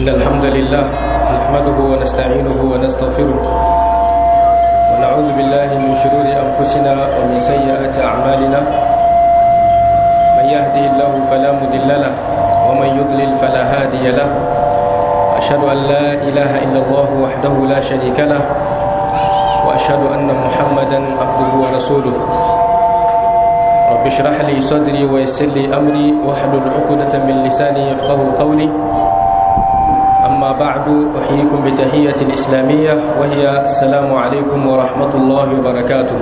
إن الحمد لله نحمده ونستعينه ونستغفره ونعوذ بالله من شرور أنفسنا ومن سيئات أعمالنا من يهده الله فلا مضل له ومن يضلل فلا هادي له أشهد أن لا إله إلا الله وحده لا شريك له وأشهد أن محمدا عبده ورسوله رب اشرح لي صدري ويسر لي أمري واحلل عقدة من لساني يفقه قولي أما بعد أحييكم بتحية الإسلامية وهي السلام عليكم ورحمة الله وبركاته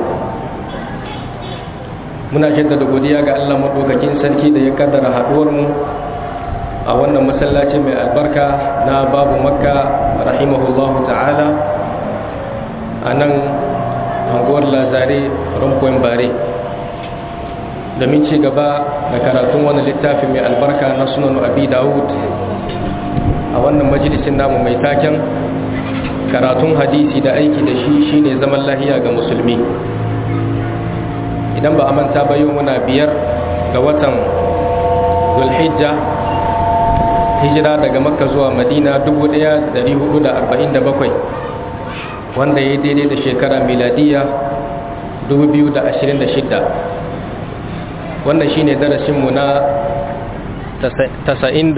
muna jaddada godiya ga Allah madaukakin sarki da ya kaddara haduwar mu a wannan masallaci mai albarka na babu makka rahimahullahu ta'ala a nan anguwar lazare rumpoin bare domin ci gaba da karatun wani littafi mai albarka na sunan abi dawud a wannan majalisin namu mai taken karatun hadisi da aiki da shi shine zaman lahiya ga musulmi idan ba a manta ba yau muna biyar ga watan zulhijja hijira daga makka zuwa madina 1447 wanda ya daidai da shekara miladiya 2026 wannan shine darasinmu na 91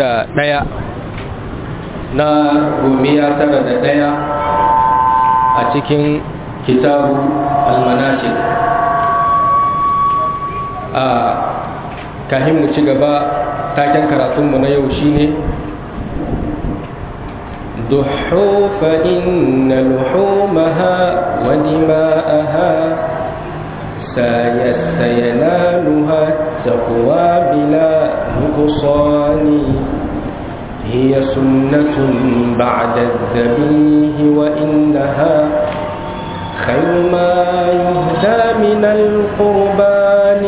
na gomiya tara da daya a cikin kitabu almanasik a kahin mu ci gaba taken karatunmu na yau shine ضحوا فإن لحومها ودماءها سينالها التقوى بلا نقصان هي سنة بعد الذبيه وإنها خير ما يهدى من القربان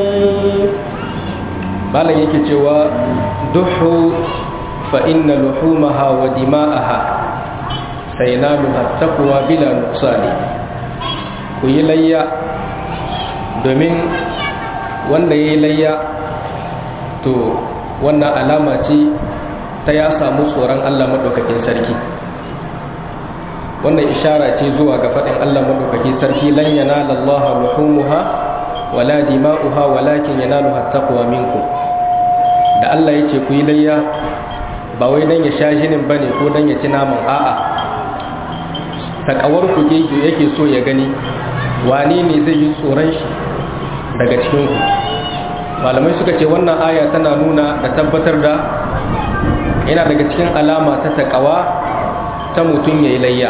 malam yake cewa duhu fa inna luhumaha wa dima'aha saynaluha taqwa bila nuqsani ku yi layya domin wanda ya yi layya to wannan alama ce ta ya samu tsoron Allah maɗaukakin sarki wannan ishara ce zuwa ga faɗin Allah maɗaukakin sarki lan yanala Allah luhumuha wala dima'uha walakin yanaluha taqwa minkum da Allah yace ku yi layya ba wai dan ya sha jinin bane ko dan ya ci naman a'a takawar ku yake so ya gani wane ne zai yi tsoron shi daga cikin ku malamai suka ce wannan aya tana nuna da tabbatar da yana daga cikin alama ta takawa ta mutum ya yi layya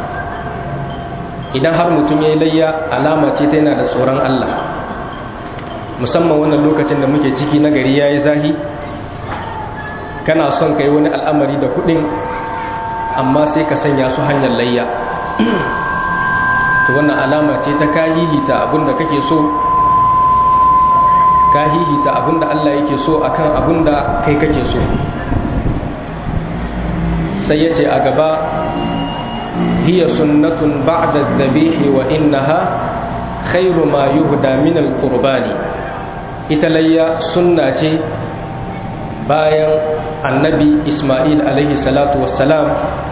idan har mutum ya yi layya alama ce ta yana da tsoron Allah musamman wannan lokacin da muke ciki na gari ya yi zahi kana son ka yi wani al'amari da kudin amma sai ka sanya su hanyar layya to wannan alama ce ta kahihita abinda kake so kahihita abinda Allah yake so akan abinda kai kake so sai yace a gaba hiya sunnatun ba'da dhabihi wa innaha khairu ma yuhda min al-qurbani ita layya sunna ce bayan annabi Ismail alaihi salatu wassalam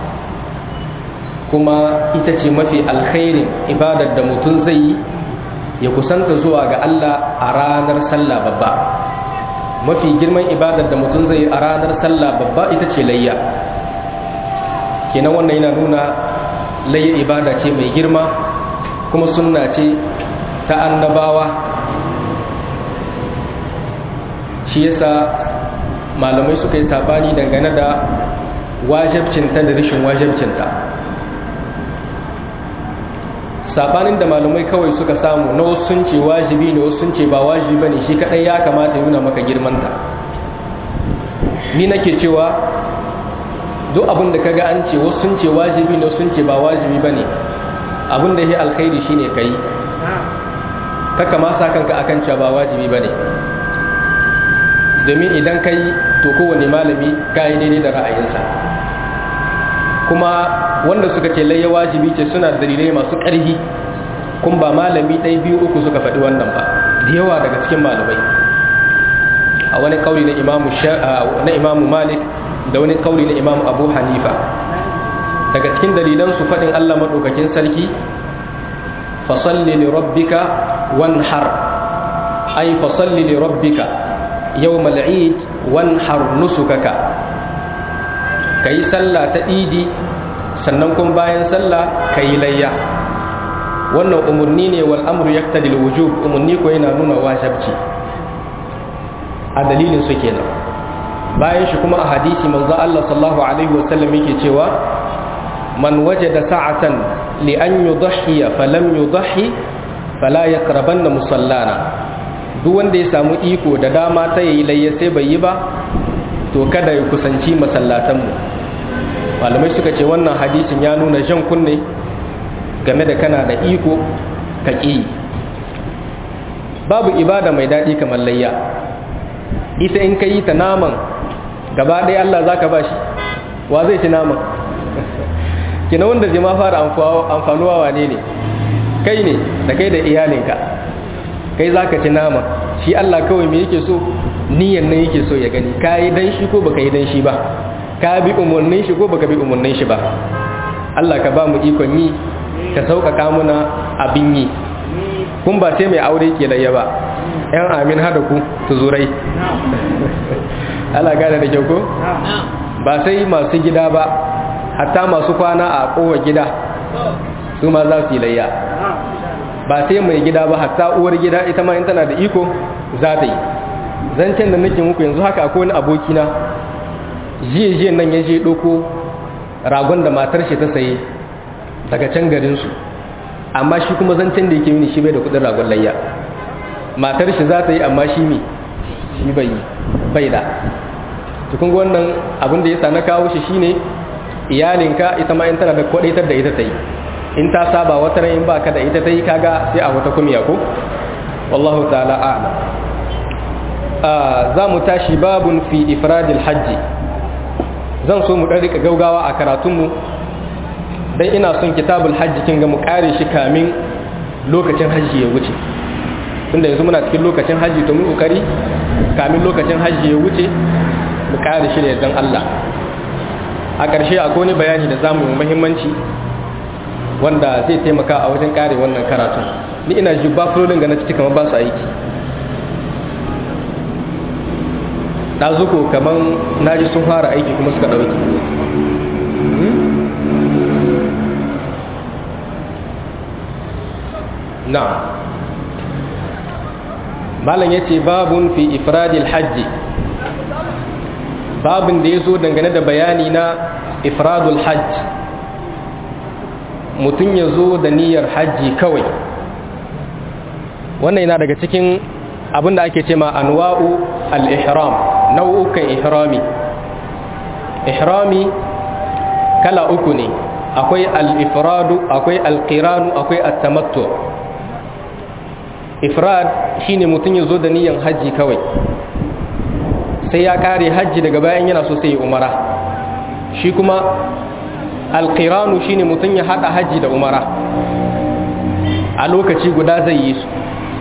kuma ita ce mafi alkhairin ibadar da mutum zai yi ya kusanta zuwa ga Allah a ranar sallah babba mafi girman ibadar da mutum zai yi a ranar sallah babba ita ce layya kenan wannan yana nuna layya ibada ce mai girma kuma sunna ce ta annabawa shi yasa malamai suka yi sabani dangane da wajabcinta da rashin wajabcinta sabanin da malamai kawai suka samu na wasu sun ce wajibi ne wasu sun ce ba wajibi bane shi kadai ya kamata nuna maka girmanta ni nake cewa duk abin da kaga an ce wasu sun ce wajibi ne wasu sun ce ba wajibi bane abin da ya alkhairi shine kai kaka ma sa kanka akan cewa ba wajibi bane domin idan kai to kowane malami ka yi daidai da ra'ayinsa kuma wanda suka ce layya wajibi ce suna dalilai masu ƙarfi kun ba malami ɗaya biyu uku suka faɗi wannan ba da yawa daga cikin malamai a wani kauli na imamu na imamu malik da wani kauli na imam abu hanifa daga cikin dalilan su faɗin allah maɗaukakin sarki fasalli li rabbika wanhar ay fasalli li rabbika yawmal eid wanhar nusukaka kayi sallah ta idi sannan kuma bayan sallah kayi layya wannan umarni ne wal amru yaqtadi al wujub umarni ko yana nuna wajibci a dalilin su kenan bayan shi kuma a hadisi manzo Allah sallallahu alaihi wa sallam yake cewa man wajada sa'atan li an yudhi falam yudhi fala yaqrabanna musallana duk wanda ya samu iko da dama ta yayi layya sai bai yi ba to kada ya kusanci masallatan mu malamai suka ce wannan hadisin ya nuna jan kunne game da kana da iko ka ƙi babu ibada mai daɗi kamar layya ita in ka yi ta naman gaba ɗaya Allah za ka ba shi wa zai ci naman kina wanda zai ma fara amfanuwa wane ne kai ne da kai da iyalinka kai za ka ci naman shi Allah kawai me yake so niyan nan yake so ya gani ka yi dan shi ko baka yi dan shi ba ka bi umarnin shi ko baka bi umarnin shi ba Allah ka ba mu ikon yi ka sauƙaƙa muna abin yi kun ba sai mai aure ke layya ba yan amin hada ku tuzurai Allah gane da kyau ko ba sai masu gida ba hatta masu kwana a kowa gida su ma za su yi layya ba sai mai gida ba hatta uwar gida ita ma in tana da iko za ta yi zancen da nake muku yanzu haka akwai wani abokina jiye-jiyen nan ya je ɗoko ragon da matar shi ta saye daga can garinsu amma shi kuma zancen da yake mini shi bai da kudin ragon layya matar shi za ta yi amma shi mi shi bai bai da tukun wannan abin da ya sa na kawo shi shine iyalinka ita ma in tana da kwadaitar da ita ta yi in ta saba wata ran in ba ka da ita ta yi kaga sai a wata kumiya ko wallahu ta'ala a'lam za mu tashi babun fi ifradil hajji zan so mu ɗan rika gaugawa a karatunmu don ina son kitabul hajji kin ga mu kare shi kamin lokacin hajji ya wuce tunda yanzu muna cikin lokacin hajji to mu kokari kamin lokacin hajji ya wuce mu kare shi da yardan Allah a ƙarshe akwai wani bayani da zamu yi muhimmanci wanda zai taimaka a wajen kare wannan karatun ni ina ji ba fulolin ga na ciki kamar ba su aiki ɗazuko kamar na ji sun fara aiki kuma suka ɗauki na malam ya ce babun fi ifradil hajji babin da ya zo dangane da bayani na ifradul hajj mutum ya zo da niyyar hajji kawai wannan yana daga cikin abin da ake ce ma anwa'u al-ihram nau'ukan ihrami ihrami kala uku ne akwai al-ifradu akwai al-qiranu akwai at-tamattu ifrad shine mutum ya zo da niyyar hajji kawai sai ya kare hajji daga bayan yana so sai ya umara shi kuma al-qiranu shine mutum ya hada hajji da umara a lokaci guda zai yi su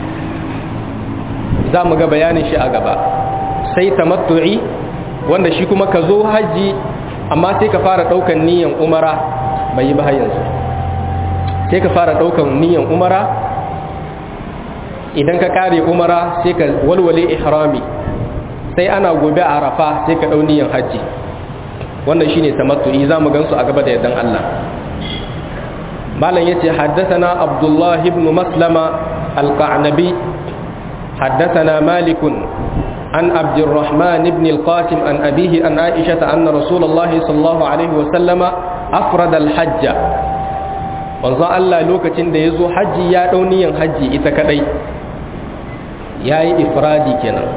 za mu ga bayanin shi a gaba sai tamattu'i wanda shi kuma ka zo hajji amma sai ka fara daukan niyan umara bai yi ba yanzu sai ka fara daukan niyan umara idan ka kare umara sai ka walwale ihrami sai ana gobe a arafa sai ka dau niyan hajji wannan shine tamattu'i za mu gansu a gaba da yardan Allah malam yace haddathana abdullah ibn maslama al-qa'nabi حدثنا مالك عن عبد الرحمن بن القاسم عن أبيه عن عائشة أن رسول الله صلى الله عليه وسلم أفرد الحج wanzan Allah lokacin da ya zo hajji ya ɗauniyan hajji ita kadai ya yi ifradi kenan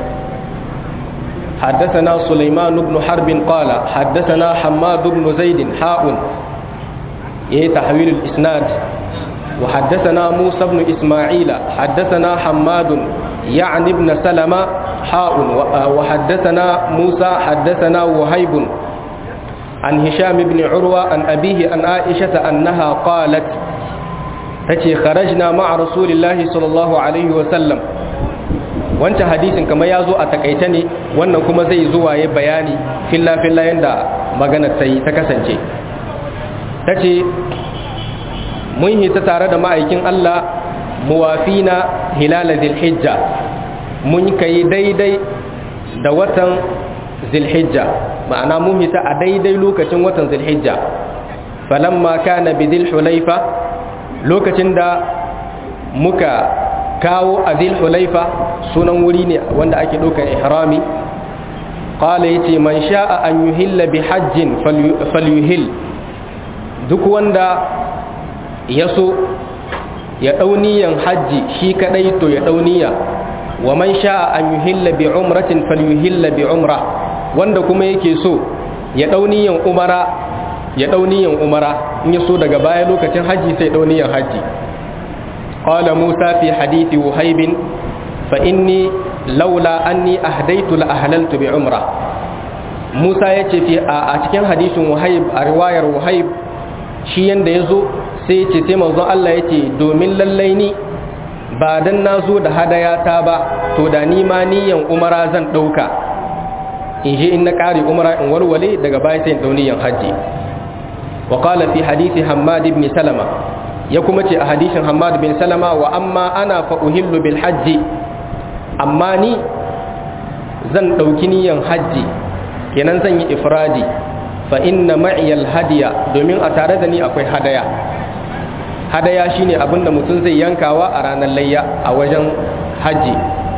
حدثنا سليمان بن حرب قال حدثنا حماد بن زيد حاء يهي تحويل الإسناد وحدثنا موسى بن إسماعيل حدثنا حماد يعني ابن سلمة حاء وحدثنا موسى حدثنا وهيب عن هشام بن عروة عن أبيه عن عائشة أنها قالت تتي خرجنا مع رسول الله صلى الله عليه وسلم wancan hadisin kamar ya zo a takaice ne wannan kuma zai zuwa ya bayani filla-filla yadda maganar ta yi ta kasance ta ce mun hita tare da ma'aikin Allah muwafina hilala zilhijja mun kai daidai da watan zilhijja ma'ana mun hita a daidai lokacin watan zilhijja falamma kana bi zilhulaifa lokacin da muka kawo a zilhulaifa sunan wuri ne wanda ake ɗaukar ihrami qala yace man sha'a an yuhilla bi hajjin falyuhil duk wanda ya so ya dauniyan hajji shi kadai to ya dauniya wa man sha'a an yuhilla bi umratin falyuhilla bi umra wanda kuma yake so ya dauniyan umara ya dauniyan umara in ya so daga baya lokacin hajji sai dauniyan hajji qala musa fi hadithi wahib fa inni laula anni ahdaitu la ahlaltu bi umra Musa yace fi a cikin hadisin Wahib a riwayar Wahib shi yanda yazo sai yace sai manzon Allah yace domin lallai ni ba dan nazo da hadaya ta ba to da ni ma niyan umara zan dauka in je in na kare umara in warwale daga baya sai in dau niyan haji wa qala fi hadisi Hammad ibn Salama ya kuma ce a hadisin Hammad bin Salama wa amma ana fa uhillu bil hajji amma ni zan ɗauki niyan hajji kenan zan yi ifradi fa inna ma'iyal hadiya domin a tare da ni akwai hadaya hadaya shine abin da mutum zai yankawa a ranar layya a wajen hajji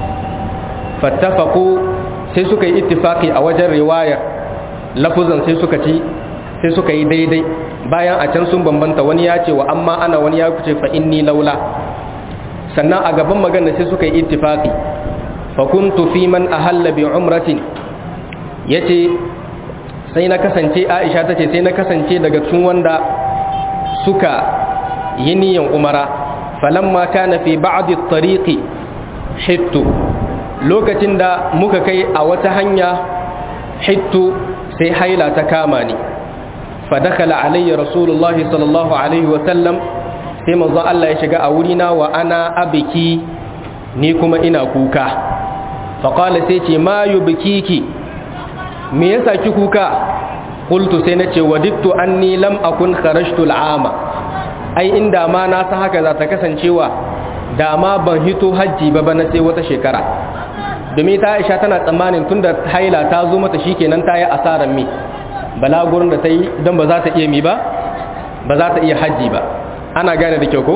fattafaku sai suka yi ittifaki a wajen riwayar lafuzan sai suka ci sai suka yi daidai bayan a can sun bambanta wani ya ce wa amma ana wani ya kuce fa inni laula sannan a gaban magana sai suka yi ittifaki fa kuntu fi man ahalla bi umratin yace sai na kasance Aisha tace sai na kasance daga cikin wanda suka yi niyan umara falamma kana fi ba'd at-tariqi hittu lokacin da muka kai a wata hanya hittu sai haila ta kama ni fa dakala alayya rasulullahi sallallahu alaihi wa sallam sai manzon Allah ya shiga a wurina wa ana abiki ni kuma ina kuka faƙala sai ce ma yi bikiki me yasa ki kuka ƙultu sai na ce wadittu an ni lam akun kharashtu al'ama ai inda ma na san haka za ta kasancewa da ma ban hito hajji ba bana sai wata shekara domin ta aisha tana tsammanin tunda haila ta zo mata shikenan ta yi asarar mi balagurin da ta yi don ba za ta iya mi ba ba za ta iya hajji ba ana gane da kyau ko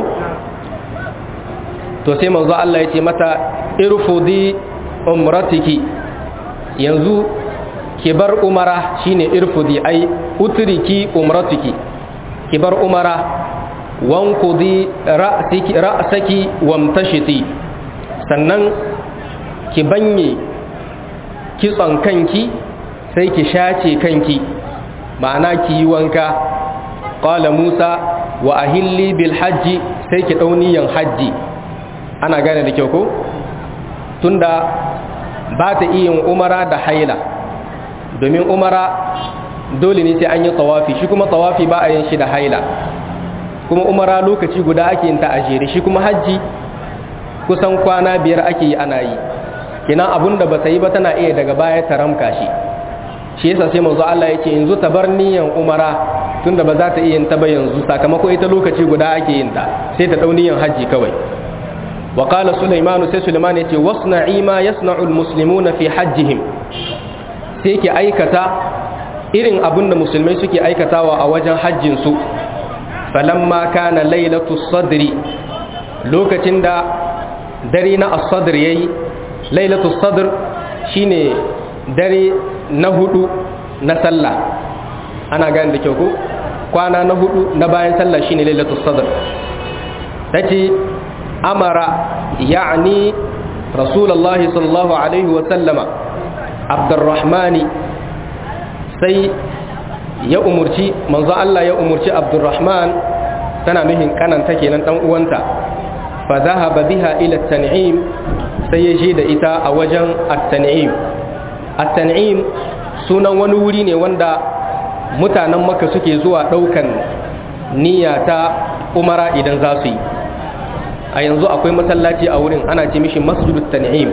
to sai manzo Allah ya ce mata irfudi umratiki yanzu ki bar umara shine irfudi ai utriki umratiki ki bar umara wankudi ra'siki ra'saki wamtashiti sannan ki banye kitson kanki sai ki shace kanki ma'ana ki yi wanka qala musa wa ahilli bil hajji sai ki dauniyan hajji ana gane da kyau ko tunda ba ta iya yin umara da haila domin umara dole ne sai an yi tawafi shi kuma tawafi ba a yin shi da haila kuma umara lokaci guda ake yin ta a jere shi kuma hajji kusan kwana biyar ake yi ana yi kinan abun da ba ta yi ba tana iya daga baya ta ramka shi shi yasa sai manzo Allah yake yanzu ta bar niyan umara tunda ba za ta iya yin ta ba yanzu sakamako ita lokaci guda ake yin ta sai ta dau niyan hajji kawai wa qala sulaiman sai sulaiman yace wasna'i ma yasna'u almuslimuna fi hajjihim sai ke aikata irin abin da musulmai suke aikatawa a wajen hajjin su falamma kana lailatus sadri lokacin da dare na as-sadr yayi lailatul sadr shine dare na hudu na sallah ana gane da kyau ko kwana na hudu na bayan sallah shine lailatul sadr tace amara ya'ni rasulullah sallallahu alaihi wa sallama abdurrahmani sai ya umurci manzo Allah ya umurci abdurrahman tana nuhin kananta kenan dan uwanta fa dhahaba biha ila at-tan'im sai ya je da ita a wajen at-tan'im at-tan'im sunan wani wuri ne wanda mutanen maka suke zuwa daukan niyya ta umara idan za su yi a yanzu akwai masallaci a wurin ana ce mishi masjidut tan'im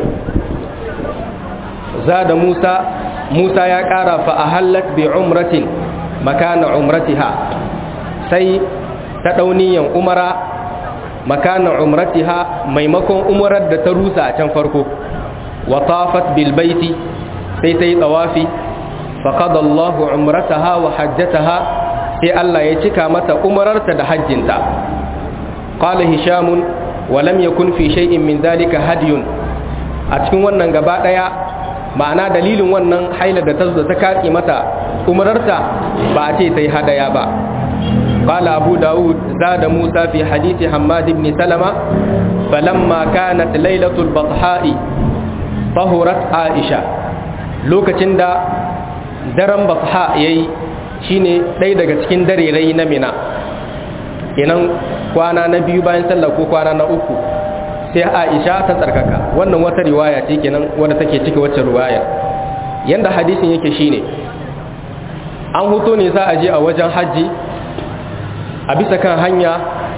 zada Musa Musa ya ƙara fa ahallat bi umratin makana umratiha sai ta dauniyan umara makana umratiha maimakon umarar da ta rusa a can farko wa tafat bil baiti sai ta yi tawafi faqada Allah umrataha wa hajjataha sai Allah ya cika mata umararta da hajjinta qala hisham wa lam yakun fi shay'in min dhalika hadyun a cikin wannan gaba daya ma'ana dalilin wannan haila da ta zo ta katse mata umararta ba a ce ta yi hadaya ba قال أبو داود زاد موسى في حديث حماد بن سلمة فلما كانت ليلة البطحاء طهرت عائشة لوكتين دا درم بطحاء يي shine ɗaya daga cikin darerai na mina kenan kwana na biyu bayan sallah ko kwana na uku sai aisha ta tsarkaka wannan wata riwaya ce kenan wadda take cike wacce riwaya yanda hadisin yake shine an hoto ne za a je a wajen hajji a bisa kan hanya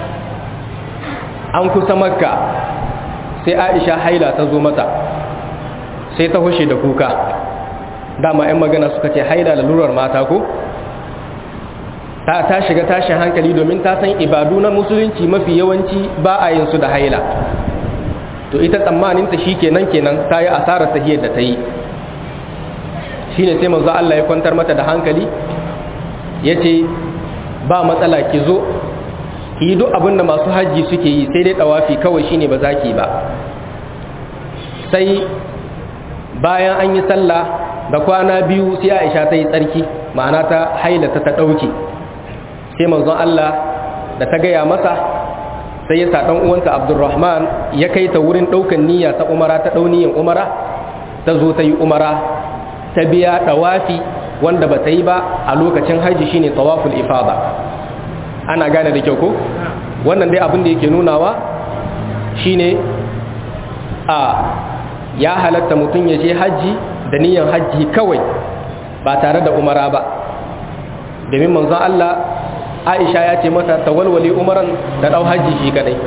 an kusa makka sai aisha haila ta zo mata sai ta hushe da kuka dama 'yan magana suka ce haila lalurar mata ko ta ta shiga tashin hankali domin ta san ibadu na musulunci mafi yawanci ba a yin su da haila to ita tsammaninta shi kenan kenan ta yi asarar tahiyar da ta yi shi ne sai manzo Allah ya kwantar mata da hankali ya ce ba matsala ki zo yi duk abinda masu hajji suke yi sai dai ɗawafi kawai shine ba za ki ba sai bayan an yi sallah da kwana biyu sai aisha ta yi tsarki ma'ana ta hailata ta ɗauke sai manzon Allah da ta gaya masa sai ya sa ɗan uwanta abdurrahman ya kai ta wurin ɗaukan niyya ta umara ta ɗauniyin umara ta zo ta yi umara ta biya ɗawafi wanda ba ta yi ba a lokacin haji shine tawaful ifada ana gane da kyau ko wannan dai abin da yake nunawa shine a ya halatta mutum ya je haji da niyan haji kawai ba tare da umara ba domin manzon Allah Aisha ya ce mata tawalwali umaran da dau haji shi kadai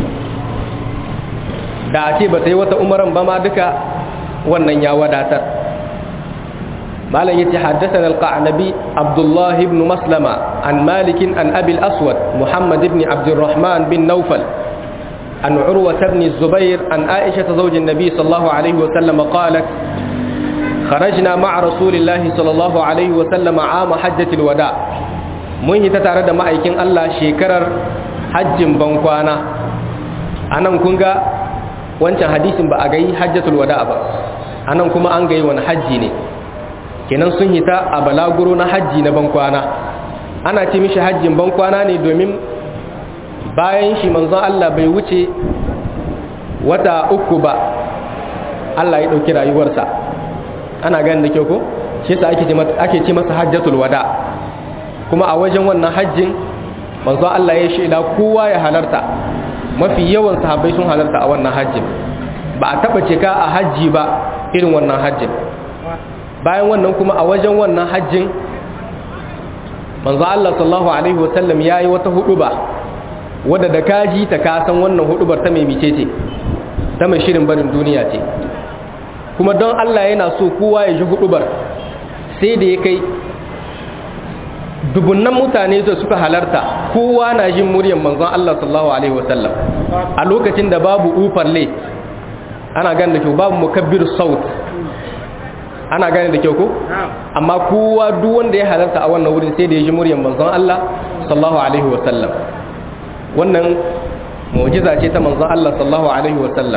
da a ce ba ta yi wata umaran ba ma duka wannan ya wadatar malam yace haddathana al-qa'nabi Abdullah ibn Maslama an Malik an Abi al-Aswad Muhammad ibn Abd الرحمن bin Nawfal an Urwa ibn Zubair an Aisha zawj an-nabi sallallahu alayhi wa sallam qalat خرجنا مع رسول الله صلى الله عليه وسلم عام حجة الوداع mun yi ta tare da ma'aikin Allah shekarar hajjin bankwana anan kun ga wancan hadisin ba a gai hajjatul wada ba anan kuma an gai wani hajji ne kenan sun hita a balaguro na hajji na bankwana ana ce mishi hajjin bankwana ne domin bayan shi manzon Allah bai wuce wata uku ba Allah ya ɗauki rayuwarsa ana ganin da kyau ko shi yasa ake ce masa hajjatul wada kuma a wajen wannan hajjin manzon Allah ya shaida kowa ya halarta mafi yawan sahabbai sun halarta a wannan hajjin ba a taba cika a hajji ba irin wannan hajjin bayan wannan kuma a wajen wannan hajjin manzo Allah sallallahu alaihi wasallam yayi wata huduba wadda da kaji ta kasan wannan hudubar ta mai mice ce ta mai shirin barin duniya ce kuma don Allah yana so kowa ya ji hudubar sai da ya kai dubunnan mutane da suka halarta kowa na jin muryar manzon Allah sallallahu alaihi wasallam a lokacin da babu ufarle ana gane da kyau babu mukabbir saut ana gane da kyau ko amma kowa duk wanda ya halarta a wannan wurin sai da ya ji muryar manzon Allah sallallahu alaihi wasallam wannan mu'jiza ce ta manzon Allah sallallahu alaihi wasallam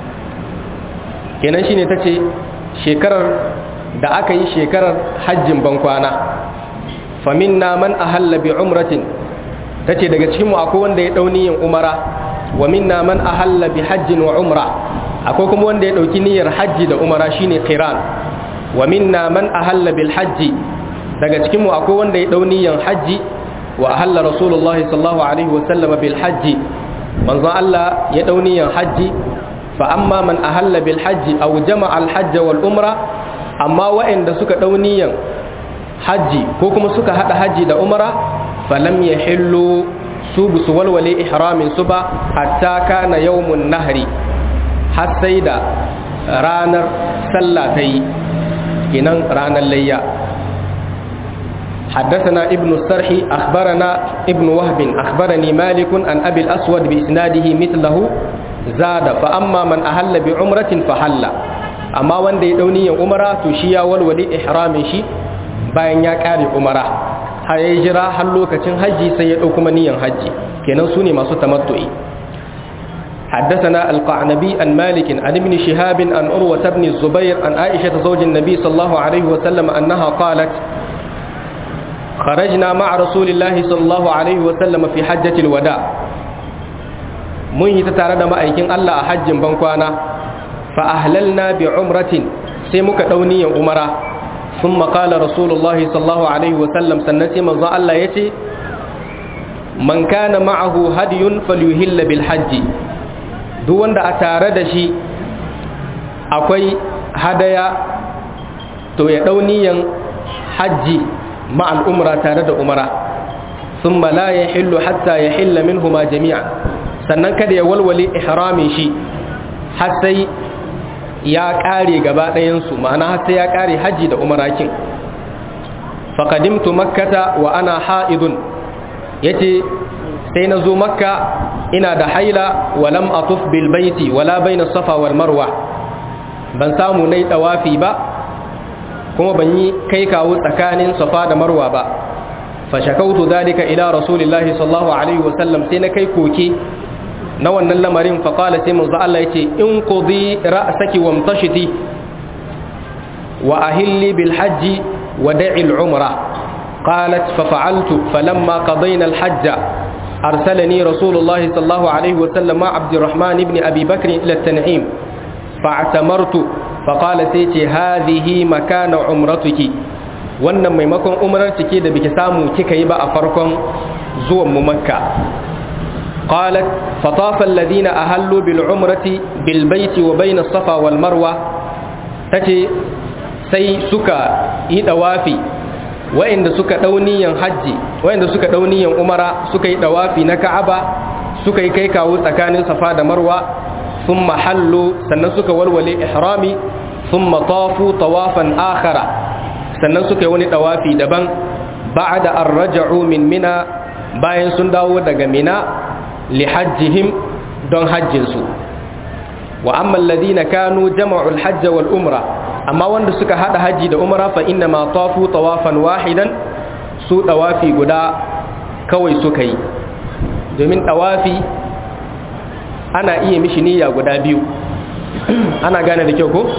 kenan shine tace shekarar da aka yi shekarar hajjin bankwana faminna man ahalla bi umratin tace daga cikin mu akwai wanda ya dauni yin umara wa minna man ahalla bi hajjin wa umra akwai kuma wanda ya dauki niyyar hajji da umara shine qiran wa minna man ahalla bil hajji daga cikin mu akwai wanda ya dauni yin hajji wa ahalla rasulullahi sallallahu alaihi wa sallam bil hajji manzon Allah ya dauni yin hajji fa amma man ahalla bil hajji aw jama'a al hajj wal umra amma wa'anda suka dauni yin hajji ko kuma suka hada hajji da umara falam ya hillu su busu walwale ihramin su ba hatta kana yawmun nahri har sai da ranar sallah ta yi kinan ranar layya حدثنا ابن السرح أخبرنا ابن وهب أخبرني مالك عن أبي الأسود بإسناده مثله زاد فأما من أهل بعمرة فحل أما وان دي دوني عمرة تشيا والولي إحرام شي bayan ya kare umara har ya jira har lokacin hajji sai ya ɗauki maniyan hajji kenan su ne masu tamattu'i حدثنا القعنبي عن مالك عن ابن شهاب عن أروة بن الزبير عن عائشة زوج النبي صلى الله عليه وسلم أنها قالت خرجنا مع رسول الله صلى الله عليه وسلم في حجة الوداع من يتتارد ما أيكين الله حج بنكوانا فأهللنا بعمرة سيمك دوني أمرا ثم قال رسول الله صلى الله عليه وسلم سنتي من الله يتي من كان معه هدي فليهل بالحج duk wanda a tare da shi akwai hadaya to ya dauniyan hajji مع الأمرة تارد أمرة ثم لا يحل حتى يحل منهما جميعا sannan kada ya walwale ihramin shi har sai ya kare gaba ɗayansu ma'ana har sai ya kare haji da umarakin faƙadimtu makkata wa ana ha'idun ya ce sai na zo makka ina da haila walam atuf bil baiti wala baina safa wal marwa ban samu nai tawafi ba kuma ban yi kai kawo tsakanin safa da marwa ba fashakautu dalika ila rasulillahi sallallahu alaihi wasallam sai na kai koke na wannan lamarin faƙala sai manzo Allah yace in qudi ra'saki wamtashiti wa ahilli bil hajji wa da'i al umra qalat fa fa'altu falamma qadayna al hajja arsalani rasulullahi sallallahu alaihi wasallam ma abdurrahman ibn abi bakr ila at-tan'im fa'tamartu faƙala sai ce hazihi makana umratuki wannan maimakon umrar cike da biki samu kika yi ba a farkon zuwan mu makka qalat fatafa alladhina ahallu bil umrati bil baiti wa bayna safa wal marwa tace sai suka yi dawafi wa'inda suka dauniyan haji wa'inda suka dauniyan umara suka yi dawafi na ka'aba suka yi kai kawo tsakanin safa da marwa ثم حلوا sannan suka walwale ihrami thumma tafu tawafan akhara sannan suka yi wani tawafi daban ba'da an raja'u min mina bayan sun dawo daga mina li hajjihim don hajjin su wa amma alladhina kanu jama'u al-hajj wal umra amma wanda suka hada haji da umra fa inna ma tafu tawafan wahidan su tawafi guda kawai suka yi domin tawafi ana iya mishi niyya guda biyu ana gane da kyau ko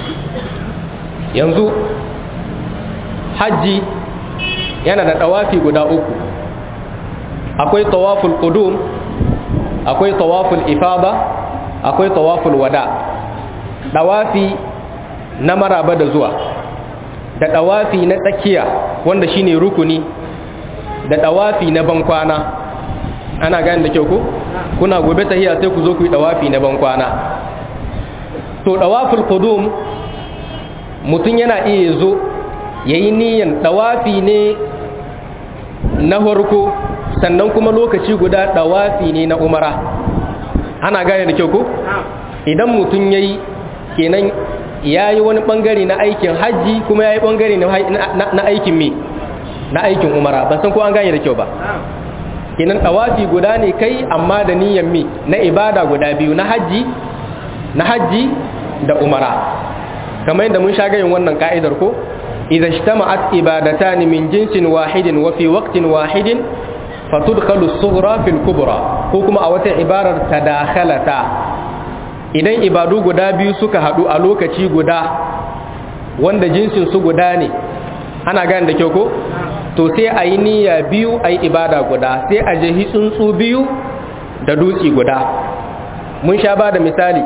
yanzu hajji yana da tawafi guda uku akwai tawaful qudum akwai tawaful ifada akwai tawaful wada tawafi na maraba da zuwa da tawafi na tsakiya wanda shine rukuni da tawafi na bankwana ana gane da kyau ko kuna gobe tahiya sai ku zo ku yi dawafi na ban kwana to dawaful qudum mutun yana iya zo yayi niyyar dawafi ne na farko sannan kuma lokaci guda dawafi ne na umara ana gane da kyau ko idan mutun yayi kenan yayi wani bangare na aikin haji kuma yayi bangare na aikin me na aikin umara ban san ko an gane da kyau ba kenan tawafi guda ne kai amma da niyyar mi na ibada guda biyu na haji na haji da umara kamar yadda mun sha gayin wannan ka'idar ko idza ijtama'at ibadatan min jinsin wahidin wa fi waqtin wahidin fatudkhalu as-sughra fil kubra ko kuma a wata ibarar tadakhalata idan ibadu guda biyu suka hadu a lokaci guda wanda jinsin su guda ne ana gane da kyau ko to sai a yi niyya biyu a yi ibada guda sai a jehi tsuntsu biyu da dutse guda mun sha ba da misali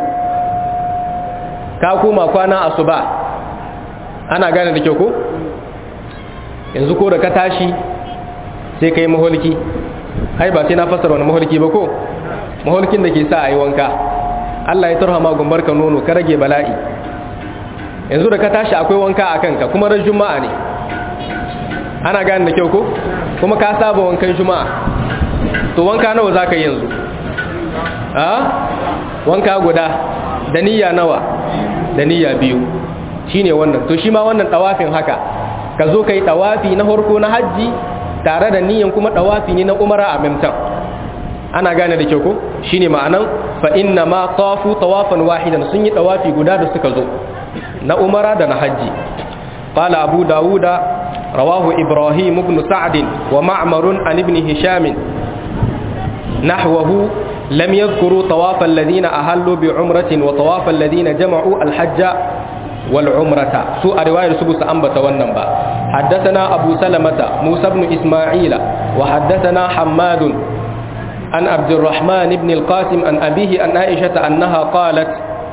ka koma kwana asuba ana gane da kyau ko yanzu ko da ka tashi sai ka yi maholki ai ba sai na fasara wani maholki ba ko maholkin da ke sa a yi wanka Allah ya tarhama gumbar ka nono ka rage bala'i yanzu da ka tashi akwai wanka a kanka kuma ran juma'a ne ana gane da kyau ko kuma ka saba wankan juma'a to wanka nawa za ka yi yanzu a wanka guda da niyya nawa da niyya biyu shine wannan to shi ma wannan tawafin haka ka zo ka yi tawafi na harko na hajji tare da niyyan kuma tawafi ne na umara a mimtan ana gane da kyau ko shine ma'anan fa inna ma tafu tawafan wahidan sun yi tawafi guda da suka zo na umara da na hajji qala abu dawuda rawahu ibrahim ibn sa'd wa ma'mar an ibn hisham nahwahu lam yadhkuru tawaf alladhina ahallu bi umratin wa tawaf alladhina jama'u al-hajj wal umrata su a riwayar su busa ambata wannan ba haddathana abu salamata musa ibn isma'ila wa haddathana hammad عن عبد الرحمن بن القاسم عن أبيه عن عائشة أنها قالت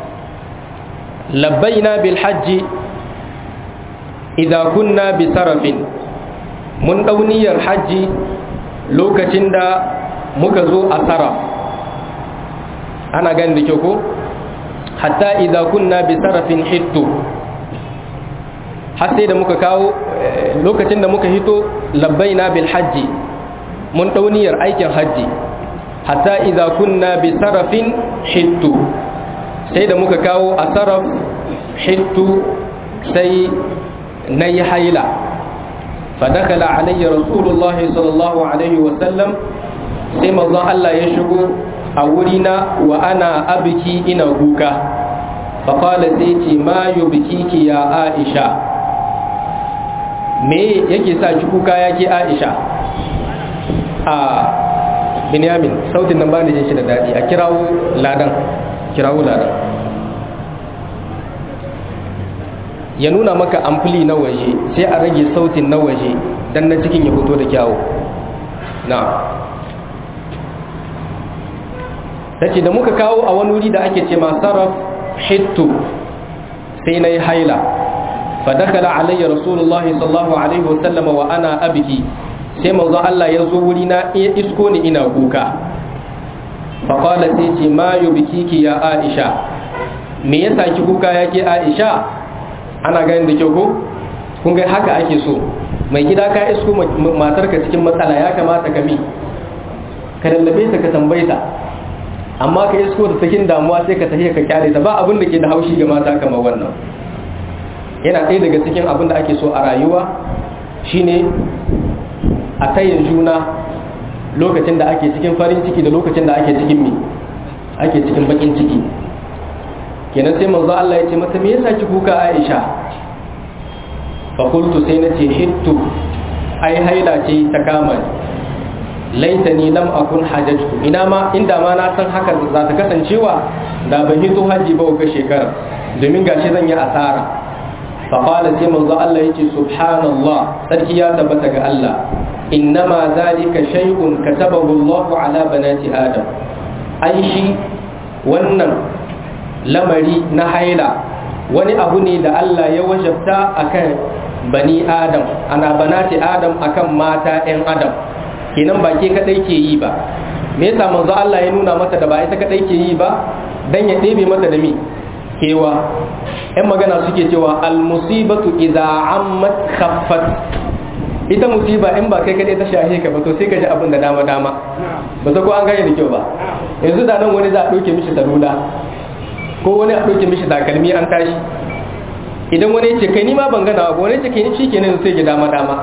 لبينا بالحج إذا كنا بسرف من دوني الحج لوكتين دا مكزو أسرف أنا قال لكيكو حتى إذا كنا بسرف حتو حتى إذا مكاكاو لوكتين دا مكهيتو لبينا بالحج من دوني الأيكن حجي hatta idza kunna bi sarafin hittu sai da muka kawo a saraf hittu sai na yi haila fadakala alayya rasulullahi sallallahu alaihi wasallam sai mazan Allah ya shigo a wurina wa ana abiki ina kuka faƙala sai ce ma yi biki ya aisha me yake sa ki kuka ya ke aisha a binyamin sautin nan ba da jin shi da daɗi a kirawo ladan kirawo ladan ya nuna maka amfili na waje sai a rage sautin na waje dan na cikin ya fito da kyawu na ta ce da muka kawo a wani wuri da ake ce sarraf hittu sai na yi haila fadakala alayya rasulullahi sallallahu alaihi wasallama wa ana abiki sai manzo Allah ya zo wuri na iya isko ni ina kuka faƙwala sai ce ma bikiki ya aisha me yasa ki kuka yake aisha ana ganin da kyau ko kun ga haka ake so mai gida ka isko matarka cikin matsala ya kamata ka mi ka lallabe ta ka tambaye ta amma ka isko da cikin damuwa sai ka tafiya ka kyale ta ba abin da ke da haushi ga mata kamar wannan yana ɗaya daga cikin abin da ake so a rayuwa shine a tayin juna lokacin da ake cikin farin ciki da lokacin da ake cikin mi ake cikin bakin ciki kenan sai manzo Allah ya ce mata me yasa ki kuka Aisha fa qultu sai nace hittu ai haila ce ta kama laitani lam akun hajjatu ina ma inda ma na san haka za ta kasancewa da ban hito haji ba ga shekara domin gashi zan yi asara fa qala sai manzo Allah yace subhanallah sarki ya tabbata ga Allah innama zalika shay'un katabahu Allah ala banati adam ai shi wannan lamari na haila wani abu ne da Allah ya wajabta akan bani adam ana banati adam akan mata 'yan adam kenan ba ke kadai ke yi ba me yasa manzo Allah ya nuna mata da ba ita kadai ke yi ba dan ya ɗebe mata da mi kewa yan magana suke cewa al musibatu idza ammat khaffat ita musiba in ba kai kadai ta shahe ka ba to sai ka ji abin da dama dama ba ta ko an gane da kyau ba yanzu da nan wani za a ɗauke mishi salula ko wani a ɗauke mishi takalmi an tashi idan wani ce kai ni ma ban gana ba wani ce kai ni shi kenan sai ji dama dama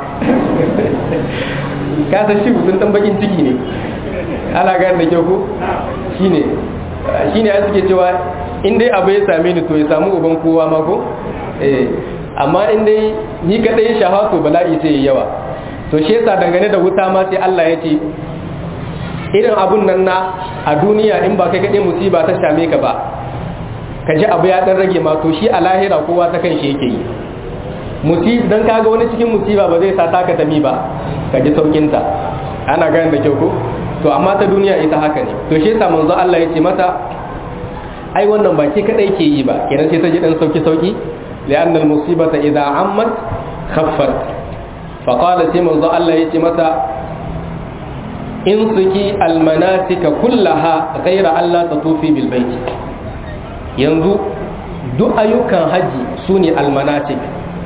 ka san shi mutum dan bakin ciki ne ana gane da kyau ko shine shine ai suke cewa in dai abu ya same ni to ya samu uban kowa ma ko eh amma in dai ni kadai shaha to bala'i sai yawa to shi yasa dangane da wuta ma sai Allah ya ce irin abun nan na a duniya in ba kai kadai musiba ta same ka ba ka ji abu ya dan rage ma to shi a lahira kowa ta kan shi yake yi musib dan kaga wani cikin musiba ba zai sa taka tami ba ka ji saukin ta ana ganin da kyau ko to amma ta duniya ita haka ne to shi yasa manzo Allah ya ce mata ai wannan ba ke kadai ke yi ba kenan sai ta ji dan sauki sauki li'anna al-musibata idza ammat khaffat fa qala sai manzo Allah ya ce mata in suki al-manasika kullaha ghayra Allah tatufi bil baiti yanzu duk ayyukan haji su ne almanatik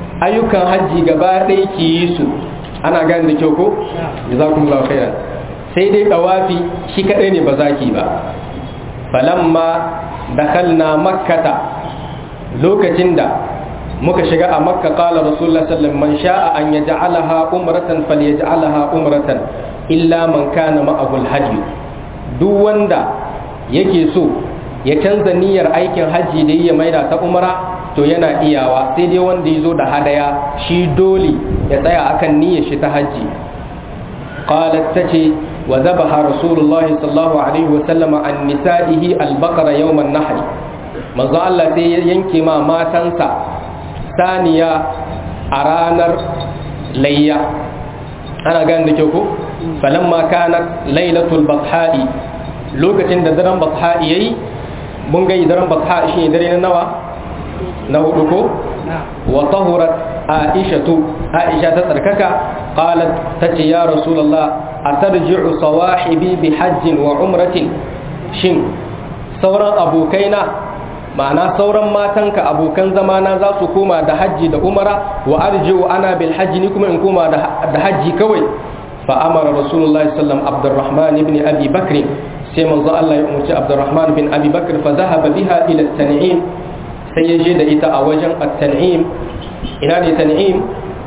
ayyukan haji gaba ɗaya ki yi su ana gani da kyau ko jazakumullahu khairan sai dai dawafi shi kadai ne ba zaki ba falamma dakhalna makkata lokacin da muka shiga a makka qala rasulullah sallallahu man sha'a an yaj'alaha umratan falyaj'alaha umratan illa man kana ma'ahu alhadi duk wanda yake so ya canza niyyar aikin haji da ya maida ta umra to yana iyawa sai dai wanda ya zo da hadaya shi dole ya tsaya akan niyyar shi ta haji qalat tace wa zabaha rasulullahi sallallahu alaihi wa sallama an nisa'ihi al-baqara yawm an-nahr manzo Allah sai ya yanke ma matansa saniya a ranar layya ana gane da kyau ko falamma kanat lailatul batha'i lokacin da daren batha'i yayi mun ga daren batha'i shine dare na nawa na hudu ko wa tahurat aishatu aisha ta tsarkaka qalat tace ya rasulullah atarji'u sawahibi bi hajjin wa umratin shin sauran abokaina ma'ana sauran matanka abokan zamana za su koma da hajji da umara wa arji'u ana bil hajji ni kuma in koma da hajji kawai fa amara rasulullahi sallam abdurrahman ibn abi bakr sai manzo Allah ya umarci abdurrahman bin abi bakr fa zahaba biha ila tan'im sai ya je da ita a wajen at-tan'im ina ne tan'im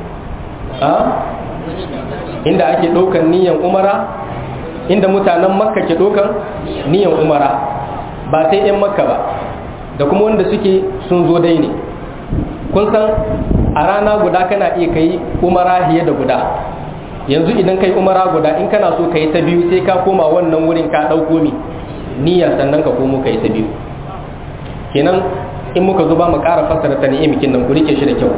a inda ake ɗaukan niyan umara inda mutanen makka ke ɗaukan niyan umara ba sai 'yan makka ba da kuma wanda suke sun zo dai ne kun san a rana guda kana iya kai umara hiye da guda yanzu idan kai umara guda in kana so kai ta biyu sai ka koma wannan wurin ka ɗauko mi niyya sannan ka komo kai ta biyu kenan in muka zo ba mu ƙara fassara ta ni'imikin nan ku rike shi da kyau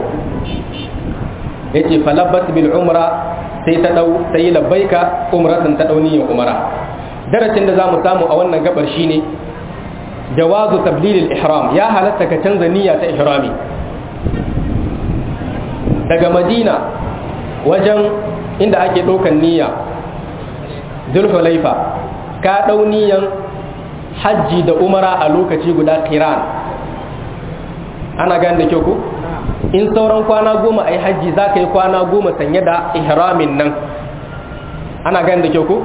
yace falabbat bil umra sai ta dau sai labbaika umratan ta dau niyyar umara darasin da zamu samu a wannan gabar shine jawazu tablil ihram ya halatta ka canza niyya ta ihrami daga madina wajen inda ake ɗaukan niyya zulhulaifa ka ɗau niyyan hajji da umara a lokaci guda kiran ana gane da kyau ku in sauran kwana goma a yi hajji za ka yi kwana goma sanye da ihramin nan ana gane da kyau ku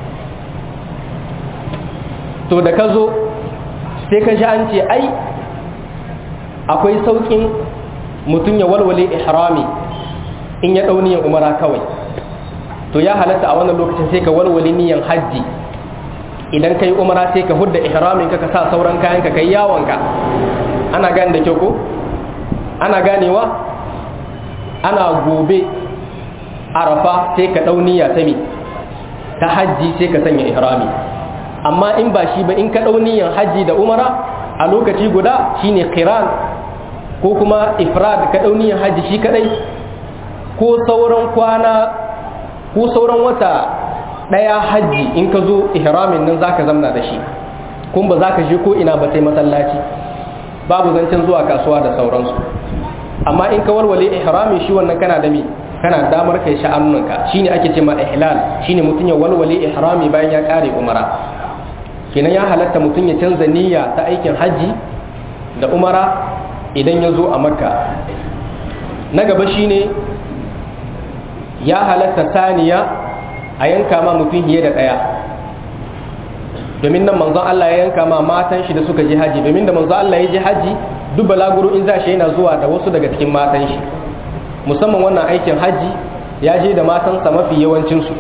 to da ka zo sai ka ji an ce ai akwai sauƙin mutum ya walwale ihrami in ya ɗau niyan umara kawai to ya halatta a wannan lokacin sai ka walwale niyan hajji idan ka yi umara sai ka hudda ihramin ka ka sa sauran kayan ka kai yawonka ana gane da kyau ko ana ganewa ana gobe arafa sai ka ɗau niyya ta mi ta hajji sai ka sanya ihrami amma in ba shi ba in ka ɗau niyan hajji da umara a lokaci guda shine qiran ko kuma ifrad ka ɗau niyan hajji shi kadai ko sauran kwana ko sauran wata ɗaya hajji in ka zo ihramin nan zaka zamna da shi kun ba za ka je ko ina ba sai masallaci babu zancen zuwa kasuwa da sauransu amma in ka warware ihrami shi wannan kana da me kana damar kai sha'anunka shine ake ce ma ihlal shine mutum ya walwale ihrami bayan ya kare umara kenan ya halatta mutum ya canza niyya ta aikin hajji da umara idan ya zo a makka na gaba shine ya halatta saniya a yanka ma mutum fiye da ɗaya domin nan manzon Allah ya yanka ma matan shi da suka je haji domin da manzon Allah ya je haji duk balaguro in za shi yana zuwa da wasu daga cikin matan shi musamman wannan aikin haji ya je da matansa mafi yawancinsu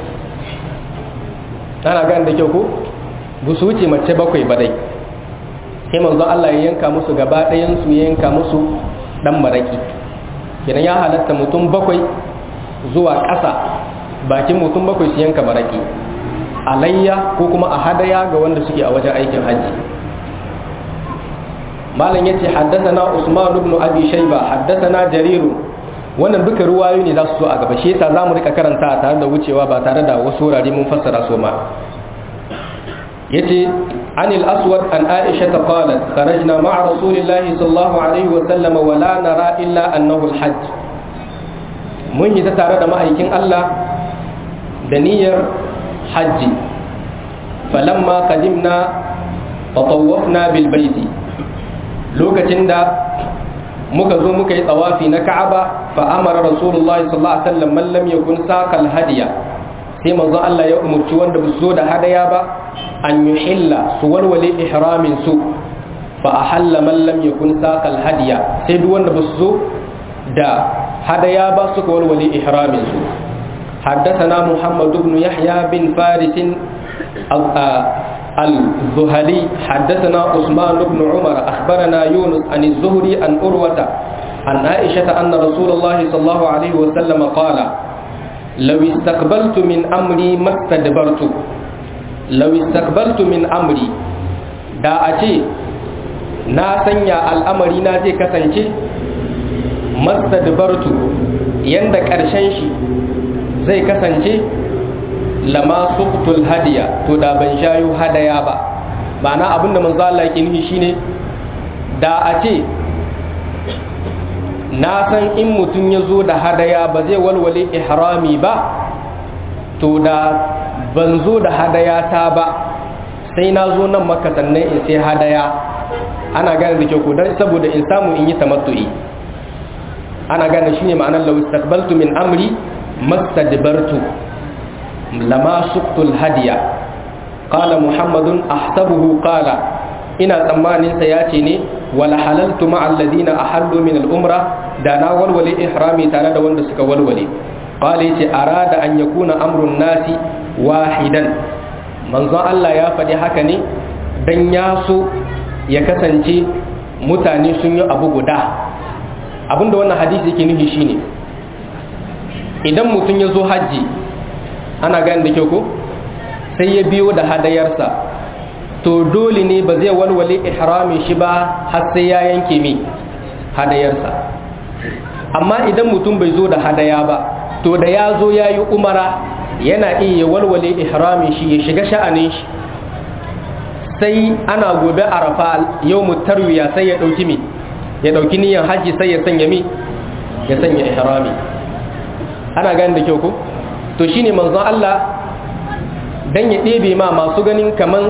ana gane da kyau ko ba su wuce mace bakwai ba dai sai manzon Allah ya yanka musu gaba ɗayan su ya yanka musu dan maraki kenan ya halatta mutum bakwai zuwa ƙasa bakin mutum bakwai su yanka maraki alayya ko kuma a hadaya ga wanda suke a wajen aikin hajji malam yace haddathana usman ibn abi shayba haddathana jarir wannan duka ruwayoyi ne za su zo a gaba shi yasa zamu rika karanta tare da wucewa ba tare da wasu wurare mun fassara su ma yace عن الأسود عن عائشة قالت خرجنا مع رسول الله صلى الله عليه وسلم ولا نرى إلا أنه الحج من يتتارى ما أيكين الله دنير حج فلما قدمنا تطوفنا بالبيت لوكتين دا muka zo muka yi tsawafi na Ka'aba fa amara Rasulullahi sallallahu alaihi wasallam man lam yakun saqal hadiya sai manzo Allah ya umurci wanda ba su zo da hadaya ba an yuhilla su walwale ihramin su fa ahalla man lam yakun saqal hadiya sai duk wanda ba su zo da hadaya ba suka walwale ihramin su حدثنا محمد بن يحيى بن فارس الزهلي حدثنا عثمان بن عمر أخبرنا يونس عن الزهري عن أروة عن عائشة أن رسول الله صلى الله عليه وسلم قال لو استقبلت من أمري ما استدبرت لو استقبلت من أمري دا أتي na sanya al'amari na zai kasance mastadbartu yanda ƙarshen shi zai kasance lama suqtul hadiya to da ban shayo hadaya ba ma'ana abinda manzo Allah yake nufi shine da a ce na san in mutum ya zo da hadaya ba zai walwale ihrami ba to da ban zo da hadaya ta ba sai na zo nan maka sannan in sai hadaya ana gane da kyau ko dan saboda in samu in yi tamattu'i ana gane shine ma'anar law istaqbaltu min amri mastadbartu lama suqtul hadiya qala muhammadun ahsabuhu qala ina tsammanin sa yace ne wala halaltu ma alladhina ahallu min al-umra da na walwale ihrami tare da wanda suka walwale qala yace arada an yakuna amrun nasi wahidan manzon Allah ya faɗi haka ne dan ya so ya kasance mutane sun yi abu guda abinda wannan hadisi yake nufi shine idan mutum ya zo hajji ana gani da kyau ko sai ya biyo da hadayarsa to dole ne ba zai walwale ihramin shi ba har sai ya yanke mi hadayarsa amma idan mutum bai zo da hadaya ba to da ya zo ya yi umara yana iya walwale ihramin shi ya shiga sha'anin shi sai ana gobe arafa yau mutarwiya sai ya ɗauki mi ya ɗauki niyan hajji sai ya sanya mi ya sanya ihrami ana gani da kyau ko to shine manzon Allah dan ya ɗebe ma masu ganin kaman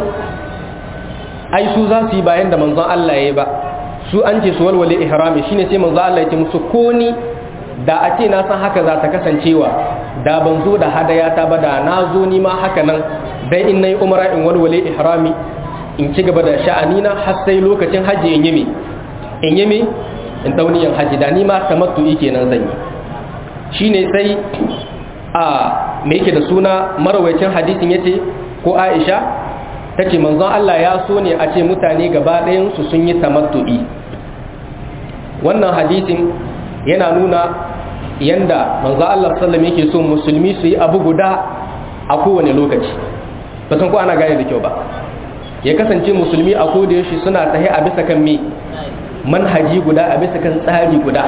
ai su za su yi bayan da manzon Allah ya yi ba su an ce su walwale ihrami shine sai manzon Allah ya ce musu ko ni da a ce na san haka za ta kasancewa da ban zo da hadaya ta ba da na zo ni ma haka nan dai in nayi umara in walwale ihrami in ci gaba da sha'anina har sai lokacin hajji in yi mi in yi mi in dauniyan hajji da ni ma tamattu'i kenan zan yi shine sai a me yake da suna marawacin hadisin yace ko Aisha tace manzon Allah ya so ne a ce mutane gaba ɗayan su sun yi tamattu'i wannan hadisin yana nuna yanda manzon Allah sallallahu yake so musulmi su yi abu guda a kowane lokaci ba san ko ana gane da kyau ba ya kasance musulmi a koda yaushe suna tahi a bisa kan me manhaji guda a bisa kan tsari guda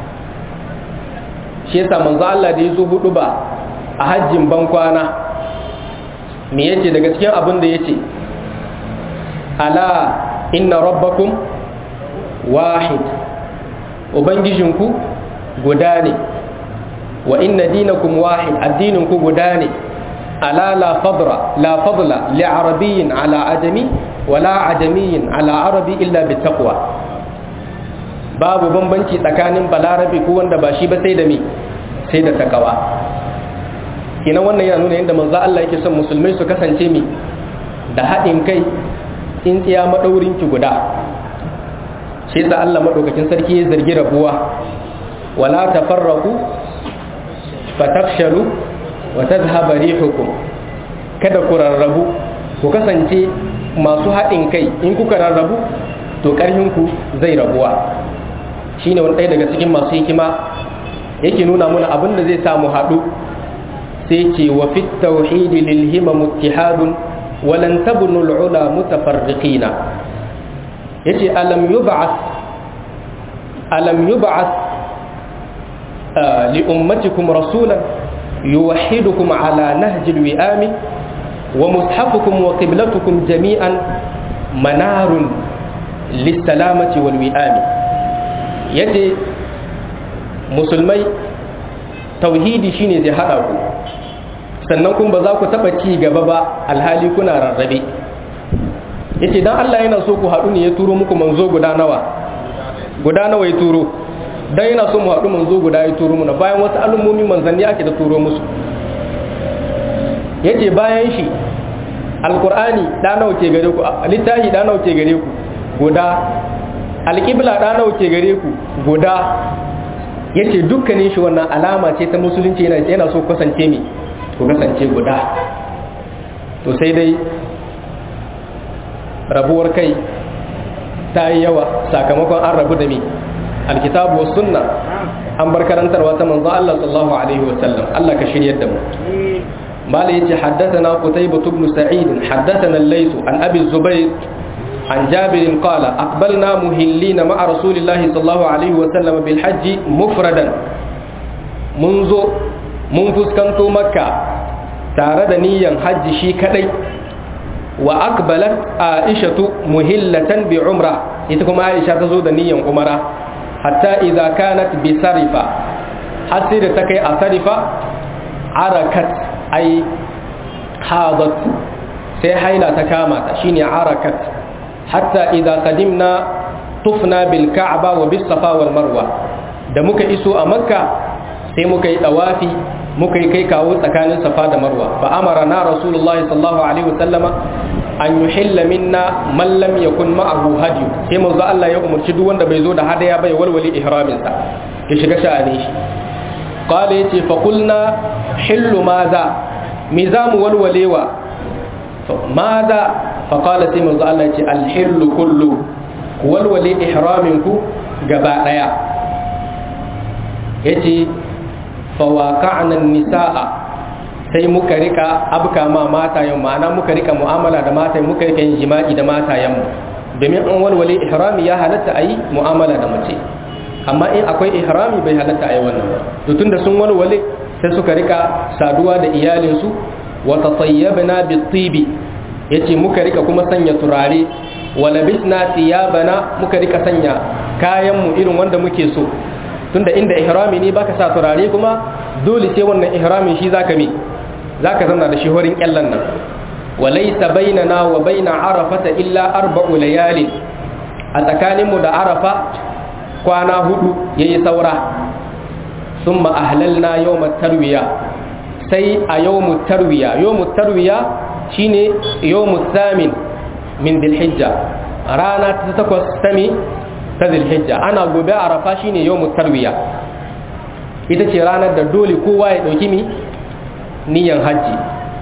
shi yasa manzo Allah da yazo hudu ba a hajjin ban kwana me yace daga cikin abin da yace ala inna rabbakum wahid ubangijinku guda ne wa inna dinakum wahid addininku guda ne ala la fadra la fadla li arabiyyin ala ajami wala ajamiyyin ala arabi illa bittaqwa babu bambanci tsakanin balarabe ko wanda ba shi ba sai da me sai da takawa kina wannan yana nuna yadda manzo Allah yake son musulmai su kasance mi da haɗin kai tsintsiya madaurin ki guda shi da Allah madaukakin sarki ya zargi rabuwa wala tafarraqu fatafshalu wa tadhhaba rihukum kada ku rarrabu ku kasance masu haɗin kai in kuka rarrabu to ƙarfinku zai rabuwa shine wani ɗaya daga cikin masu hikima yake nuna mana abin da zai samu haɗu sai ce wa fit tauhidi lil himam ittihadun wa lan tabnu al ula mutafarriqina yace alam yub'ath alam yub'ath li ummatikum rasulan yuwahhidukum ala nahji al wi'ami wa mushafukum wa qiblatukum jami'an manarun lis salamati wal wi'ami yace musulmai tauhidi shine zai hada ku sannan kun ba za ku taba ci gaba ba alhali kuna rarrabe yace dan Allah yana so ku hadu ne ya turo muku manzo guda nawa guda nawa ya turo dan yana so mu hadu manzo guda ya turo muna bayan wasu al'ummomi manzanni ake da turo musu yace bayan shi alqur'ani da nawa ke gare ku littafi da nawa ke gare ku guda alqibla da nawa ke gare ku guda yace dukkanin shi wannan alama ce ta musulunci yana yana so kasance mi ko kasance guda to sai dai rabuwar kai ta yi yawa sakamakon an rabu da mi alkitabu wa sunna an bar karantarwa ta manzo Allah sallallahu alaihi wa sallam Allah ka shiryar da mu mala yace haddathana qutaybah ibn sa'id haddathana al-layth an abi zubayr عن جابر قال أقبلنا مهلين مع رسول الله صلى الله عليه وسلم بالحج مفردا منذ منذ كنت مكة تارد نيا حج شي كدي وأقبلت عائشة مهلة بعمرة إتكم عائشة تزود نيا عمرة حتى إذا كانت بسرفة حسير تكي أسرفة عركت أي حاضت سيحيلا تكامت شيني عركت hatta idza qadimna tufna bil ka'ba wa bis safa wal marwa da muka iso a makka sai muka yi dawafi muka yi kai kawo tsakanin safa da marwa fa amara na rasulullahi sallallahu alaihi wasallama an yuhilla minna man lam yakun ma'ahu hadiyu sai manzo Allah ya umarci duk wanda bai zo da hadaya bai walwali ihramin sa ya shiga sha'anin shi qala yace fa qulna hillu madha mi zamu walwalewa madha faƙala sai manzo Allah ce alhillu kullu walwale ihraminku gaba ɗaya ya ce fawaka'anan nisa'a sai muka rika abka ma matayen ma'ana muka rika mu'amala da matayen muka rika yin jima'i da matayenmu domin an walwale ihrami ya halatta a yi mu'amala da mace amma in akwai ihrami bai halatta a yi wannan ba to tunda sun walwale sai suka rika saduwa da iyalinsu wa tatayyabna bi-tibi yace muka rika kuma sanya turare wala bisna thiyabana muka rika sanya kayan mu irin wanda muke so tunda inda ihrami ne baka sa turare kuma dole sai wannan ihramin shi zaka mi zaka zauna da shi horin kyallan nan walaysa bainana wa baina arafata illa arba'u layalin a tsakanin mu da arafa kwana hudu yayi saura summa ahlalna yawmat tarwiya sai a yawmut tarwiya yawmut tarwiya shine yawmut thamin min dhilhijja rana ta takwas ta mi ta dhilhijja ana gobe arafa shine yawmut tarwiya ita ce ranar da dole kowa ya dauki mi niyan hajji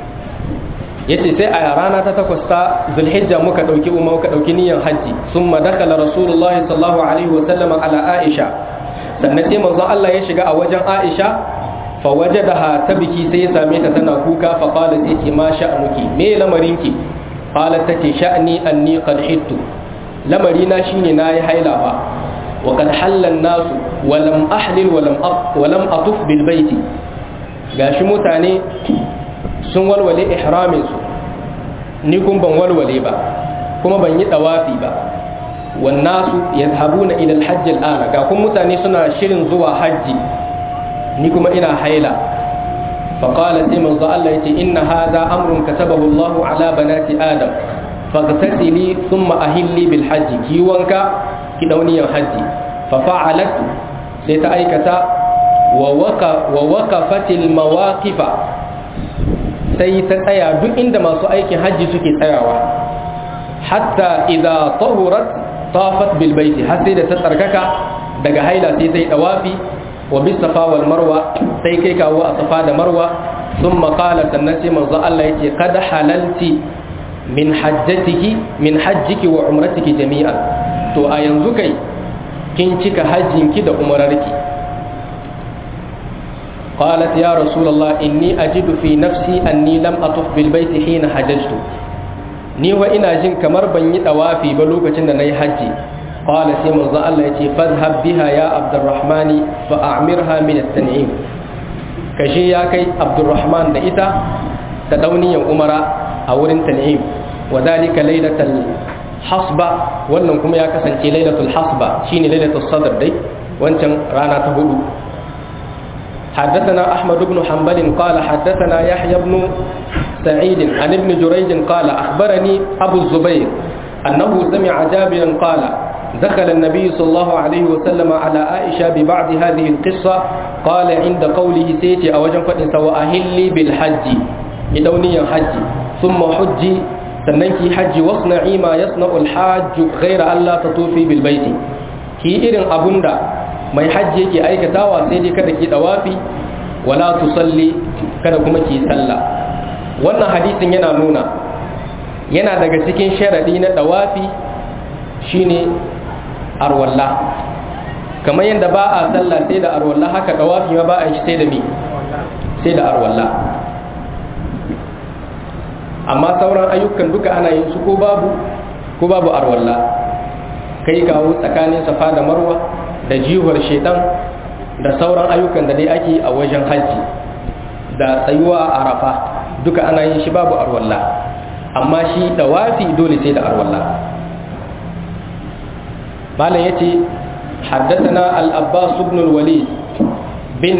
yace sai a rana ta takwas ta dhilhijja muka dauki umma muka dauki niyan hajji summa dakala rasulullahi sallallahu alaihi wa sallama ala aisha sannan sai manzo Allah ya shiga a wajen aisha fawajadaha ta biki sai ya same ta tana kuka fa qala sai ce ma sha'nuki me lamarinki qalat tace sha'ni anni qad hittu lamari na shine nayi haila fa wa qad halla nasu wa lam ahlil wa lam wa lam atuf bil baiti gashi mutane sun walwale ihramin su ni kun ban walwale ba kuma ban yi dawafi ba wan nasu yadhhabuna ila al hajj al ana ga kun mutane suna shirin zuwa hajji ni kuma ina haila faƙala sai manzo Allah ya ce inna hadha amrun katabahu Allah ala banati adam faghtasili thumma ahilli bil hajji ki wanka ki dauniyan hajji fa fa'alat sai ta aikata wa waqa wa waqafat al mawaqifa sai ta tsaya duk inda masu aikin hajji suke tsayawa hatta idza tahurat tafat bil baiti har sai da ta tsarkaka daga haila sai ta yi dawafi wa bis safa wal marwa sai kai kawo a safa da marwa thumma qala sannan sai manzo Allah yace qad halalti min hajjatiki min hajjiki wa umratiki jami'an to a yanzu kai kin cika hajjinki da umrarki قالت يا رسول الله إني أجد في نفسي أني لم أطف بالبيت حين حججت ni wa ina jin kamar ban yi dawafi ba lokacin da nayi haji qala sai manzo Allah yace fadhhab biha ya abdurrahmani fa a'mirha min at-tan'im kashi ya kai abdurrahman da ita ta dauniyan umara a wurin tan'im wa dalika lailatul hasba wannan kuma ya kasance lailatul hasba shine lailatul sadr dai wancan rana ta hudu حدثنا أحمد بن حنبل قال حدثنا يحيى بن سعيد عن ابن جريج قال أخبرني أبو الزبير أنه سمع جابرا قال دخل النبي صلى الله عليه وسلم على عائشة ببعض هذه القصة قال عند قوله سيتي أوجن فتن وأهلي بالحج ki dauniyan hajji thumma hujji sannan ki hajji wasna'i ma yasna'ul hajj ghayra alla tatufi bil baiti ki irin abunda mai hajji yake aikatawa sai dai kada ki dawafi wala tusalli kada kuma ki sallah wannan hadisin yana nuna yana daga cikin sharadi na dawafi shine arwalla kamar yadda ba a sallah sai da arwalla haka dawafi ma ba a shi sai da mi sai da arwalla amma sauran ayyukan duka ana yin su ko babu ko babu arwalla kai kawo tsakanin safa da marwa da jihuwar shedan da sauran ayyukan da dai ake a wajen hajji da tsayuwa a arafa duka ana yin shi babu arwalla amma shi dawafi dole sai da arwalla malam yace حدثنا الأباس بن الوليد بن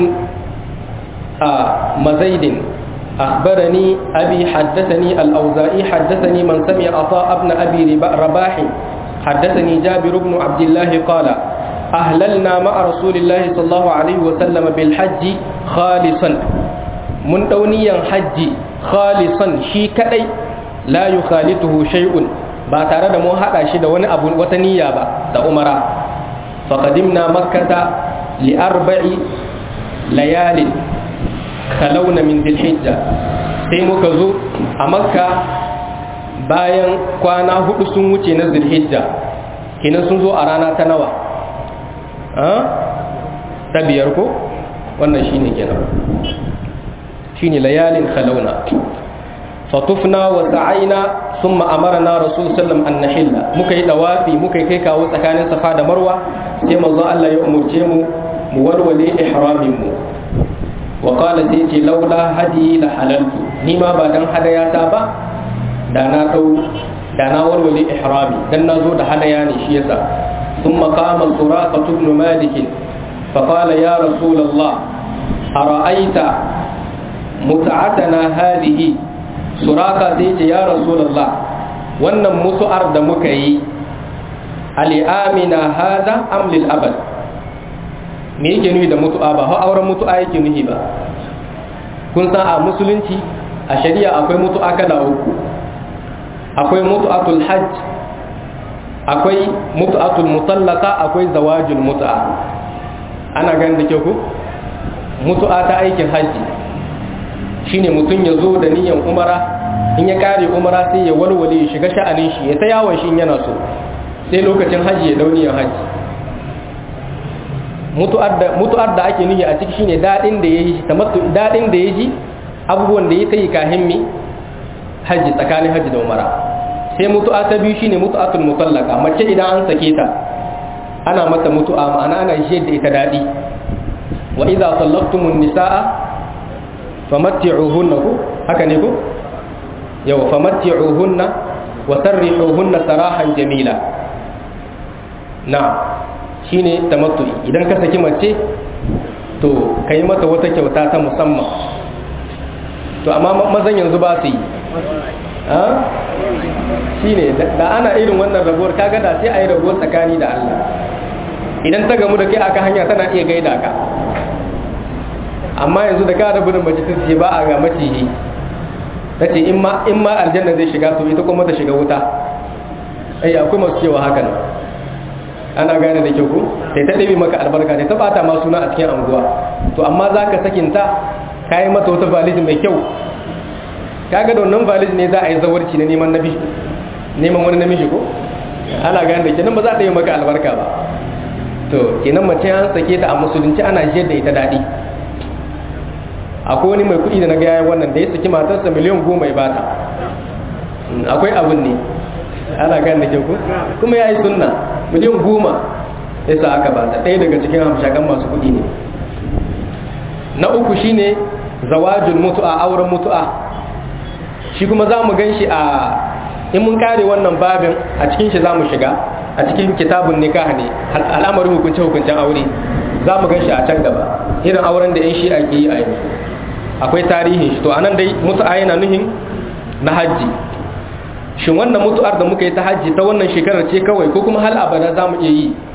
مزيد أخبرني أبي حدثني الأوزائي حدثني من سمع عطاء بن أبي رباح حدثني جابر بن عبد الله قال أهللنا مع رسول الله صلى الله عليه وسلم بالحج خالصا من دونيا حج خالصا شي كدي لا يخالطه شيء ba tare da mun haɗa shi da wani abu wata niyya ba da umara faqadimna makkata li arba'i layalin kalawna min dhilhijja sai muka zo a makka bayan kwana hudu sun wuce na dhilhijja kenan sun zo a rana ta nawa ta biyar ko wannan shine kenan shine layalin khalawna fatufna wa sa'aina thumma amarna rasul sallam an nahilla muka yi dawafi muka kai kawo tsakanin safa da marwa sai manzo Allah ya umurce mu mu warware ihramin mu wa qala sai ce laula hadi la halaltu ni ma ba dan hadaya ta ba da na dau da na warware ihrami dan nazo da hadaya ne shi yasa thumma qama suraqah ibn malik fa qala ya rasul Allah ara'aita mut'atana hadhihi suraka sai ce ya rasulullah wannan mutu'ar da muka yi al'amina hada am lil abad me yake nuhi da mutu'a ba har auren mutu'a yake nuhi ba kun san a musulunci a shari'a akwai mutu'a kala uku akwai mutu'atul hajj akwai mutu'atul mutallaka akwai zawajul mutu'a ana ganin da ke ku mutu'a ta aikin hajji shine mutum ya zo da niyan umara in ya kare umara sai ya walwale ya shiga sha'anin shi ya ta yawon shi yana so sai lokacin haji ya dau niyan haji mutu'ar da ake nuhi a ciki shine dadin da yayi tamattu dadin da yaji abubuwan da ya tayi kahin mi haji tsakanin haji da umara sai mutu'a ta biyu shine mutu'atul mutallaka mace idan an sake ta ana mata mutu'a ma'ana ana shi da ita dadi wa idza sallaqtumun nisaa famatti'uhunna ku haka ne ku yau famatti'uhunna wa sarrihuhunna sarahan jamila na shine tamattu'i idan ka saki mace to kai mata wata kyauta ta musamman to amma mazan yanzu ba su yi shine da ana irin wannan rabuwar kaga da sai a yi rabuwar tsakani da Allah idan ta gamu da kai aka hanya tana iya gaida ka amma yanzu da ka rabu da mace ta ce ba a ga maciji ta ce in ma aljanna zai shiga to ita kuma ta shiga wuta ai akwai masu cewa hakan ana gane da kyau ko sai ta ɗabi maka albarka sai ta bata ma suna a cikin anguwa to amma za ka sakinta ka yi mata wata valid mai kyau kaga da wannan valid ne za a yi zawarci na neman nabi neman wani namiji ko ana gane da kenan ba za ta yi maka albarka ba to kenan mace an sake ta a musulunci ana jiyar da ita daɗi akwai wani mai kuɗi da na gaya wannan da ya saki matarsa miliyan goma ya bata akwai abin ne ana gane da ku kuma ya yi sunna miliyan goma ya sa aka bata ɗaya daga cikin hamshakan masu kuɗi ne na uku shine zawajul mutu'a auren mutu'a shi kuma za mu gan shi a in mun kare wannan babin a cikin shi za mu shiga a cikin kitabun nikah ne al'amarin hukunce hukuncen aure za mu gan shi a can gaba irin auren da 'yan shi ake yi a yanzu akwai tarihin shi to anan dai mutu'a yana nuhin na hajji shin wannan mutu'ar da muka yi ta hajji ta wannan shekarar ce kawai ko kuma hal abada za mu iya yi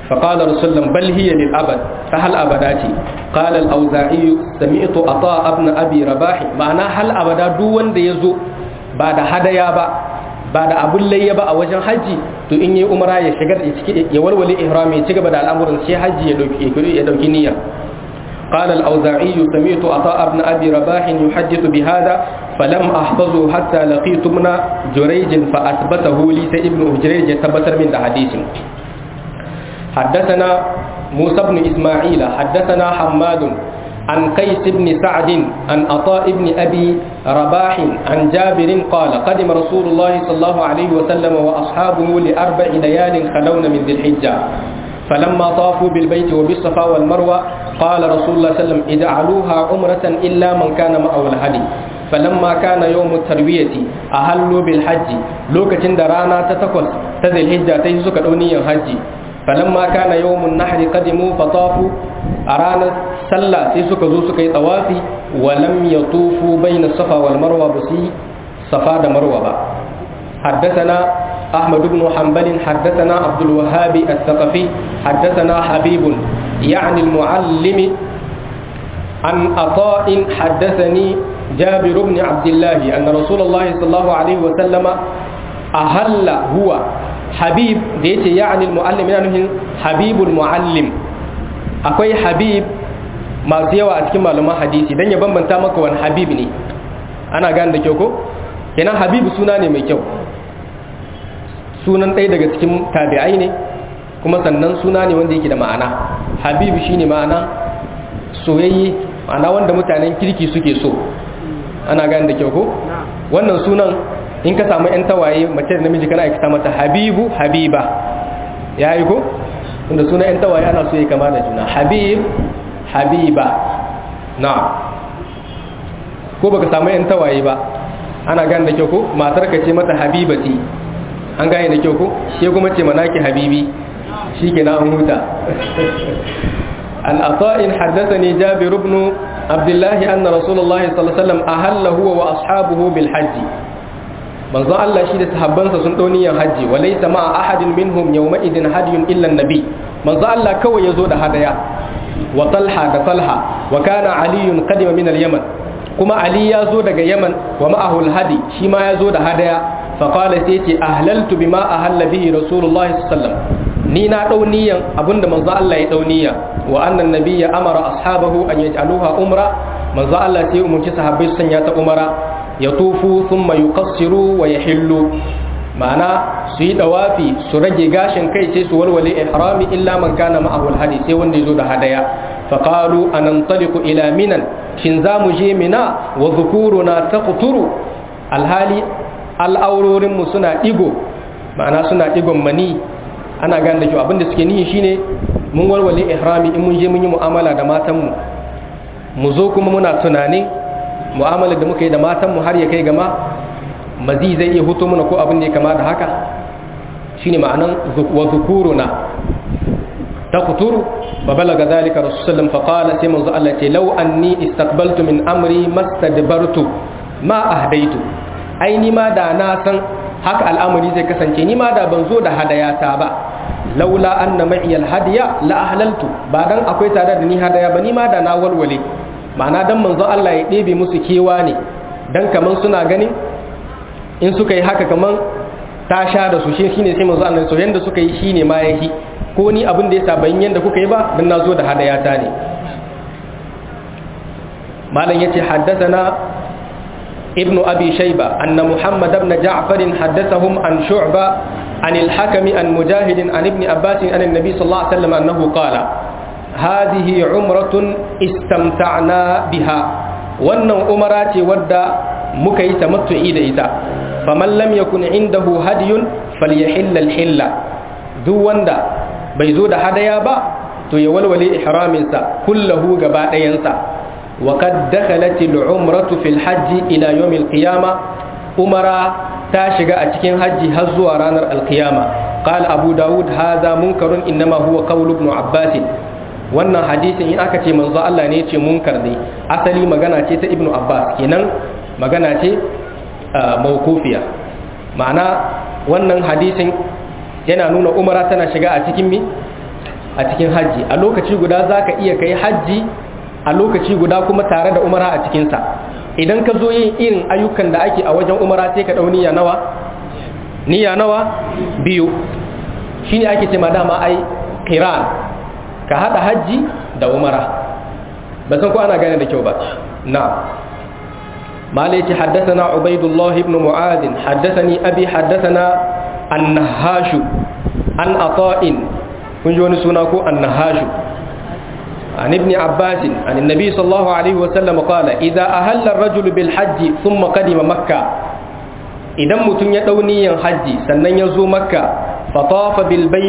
فقال رسول الله بل هي للأبد فهل أبداتي قال الأوزاعي سمعت أطاء ابن أبي رباح معنى هل أبدا دون يزو بعد هدايا با بعد أبو اللي يبا أوجن حجي تو إني أمرا يشغل يولولي إحرامي يتقب دا الأمر شي حجي يدوكي نية قال الأوزاعي سمعت أطاء ابن أبي رباح يحدث بهذا فلم أحفظه حتى لقيت ابن جريج فأثبته لي سيد ابن جريج يتبتر من حديث حدثنا موسى بن إسماعيل حدثنا حماد عن قيس بن سعد عن عطاء بن أبي رباح عن جابر قال قدم رسول الله صلى الله عليه وسلم وأصحابه لأربع ليال خلون من ذي الحجة فلما طافوا بالبيت وبالصفا والمروة قال رسول الله صلى الله عليه وسلم اجعلوها عمرة إلا من كان معه الهدي فلما كان يوم التروية أهلوا بالحج لوكة درانا تتكوس تذي الحجة تيسك دوني الحج فلما كان يوم النحر قدموا فطافوا أرانا سلا سيسك زوسك طوافي ولم يطوفوا بين الصفا والمروة بسي صفا مروة حدثنا أحمد بن حنبل حدثنا عبد الوهاب الثقفي حدثنا حبيب يعني المعلم عن عطاء حدثني جابر بن عبد الله أن رسول الله صلى الله عليه وسلم أهل هو habib da yace ya'ani al-muallim yana nufin habibul muallim akwai habib masu yawa a cikin malaman hadisi dan ya bambanta maka wani habib ne ana gane da kyau ko kenan habib suna ne mai kyau sunan ɗaya daga cikin tabi'ai ne kuma sannan suna ne wanda yake da ma'ana habib shine ma'ana soyayye ma'ana wanda mutanen kirki suke so ana gane da kyau ko wannan sunan in ka samu 'yan tawaye mace da namiji kana aikata mata habibu habiba ya yi ko inda suna 'yan tawaye ana so ya kama da juna habib habiba na ko baka samu 'yan tawaye ba ana gane da kyau ko matar ka ce mata habibati an gane da kyau ko shi kuma ce manaki habibi shi ke na an huta الأطائن حدثني جابر بن عبد الله أن رسول الله صلى الله عليه وسلم أهل هو وأصحابه بالحج manzo Allah shi da sahabbansa sun ɗau niyyar hajji wa laysa ma'a ahadin minhum yawma idin hadiyun illa nabi manzo Allah kawai yazo da hadaya wa talha da talha wa kana aliyun qadima min al-yaman kuma ali ya zo daga yaman wa ma'ahu al-hadi shi ma ya zo da hadaya fa qala sai ce ahlaltu bima ahalla bihi rasulullahi sallallahu alaihi wasallam ni na ɗau niyyan abinda manzo Allah ya ɗau niyya wa annan nabiyya amara ashabahu an yaj'aluha umra manzo Allah sai umurci sahabbai su sanya ta umara ya tufu thumma yuqassiru wa yahillu ma'ana su yi dawafi su rage gashin kai sai su walwale ihrami illa man kana ma'ahu alhadi sai wanda yazo da hadaya fa qalu anantaliqu ila minan shin za mu je mina wa dhukuruna taqturu alhali al'aurorin mu suna digo ma'ana suna digon mani ana gane da kyau abinda suke nihi shine mun walwale ihrami in mun je mun yi mu'amala da matanmu mu zo kuma muna tunanin mu'amalar da muka yi da matanmu har ya kai gama mazi zai iya huto mana ko abin da ya kama da haka shine ma'anan wa zukuruna ta kuturu fa balaga zalika rasulullah fa qala sai manzo Allah ce law anni istaqbaltu min amri mastadbartu ma ahdaitu ai ni ma da na san haka al'amari zai kasance ni ma da ban zo da hadayata ba laula anna ma'i alhadiya la ahlaltu ba dan akwai tare da ni hadaya ba ni ma da na walwale ma'ana dan manzo Allah ya ɗebe musu kewa ne dan kaman suna ganin in suka yi haka kaman ta sha da su shi shine sai manzo Allah so yanda suka yi shine ma yahi ko ni abin da yasa ban yanda kuka yi ba dan nazo da hadayata ne malam yace haddathana ابن أبي شيبة أن محمد بن جعفر حدثهم عن شعبة عن الحكم عن مجاهد عن ابن عباس عن النبي صلى الله عليه وسلم أنه قال هذه عمرة استمتعنا بها وأن أمرات ودى مكي تمتع إذا فمن لم يكن عنده هدي فليحل الحلة ذو وندا بيزود هدايا با تو يولولي إحرامنسا كله قباء ينسى وقد دخلت العمرة في الحج إلى يوم القيامة أمرا تاشق أتكين حج هزو رانر القيامة قال أبو داود هذا منكر إنما هو قول ابن عباس wannan hadisin in aka ce manzo Allah ne ce munkar ne asali magana ce ta ibnu abbas kenan magana ce mawkufiya ma'ana wannan hadisin yana nuna umara tana shiga a cikin mi a cikin hajji a lokaci guda zaka iya kai hajji a lokaci guda kuma tare da umara a cikin sa idan ka zo yin irin ayyukan da ake a wajen umara sai ka dau niyya nawa niyya nawa biyu shine ake ce ma dama ai qiran ka hada hajji da umara ba san ko ana gane da kyau ba na مالك حدثنا عبيد الله بن معاذ حدثني أبي حدثنا النهاش عن عطاء كنجون سناكو النهاش عن ابن عباس عن النبي صلى الله عليه وسلم قال إذا أهل الرجل بالحج ثم قدم مكة إذا متن يدوني حج سنن يزو مكة فطاف بالبيت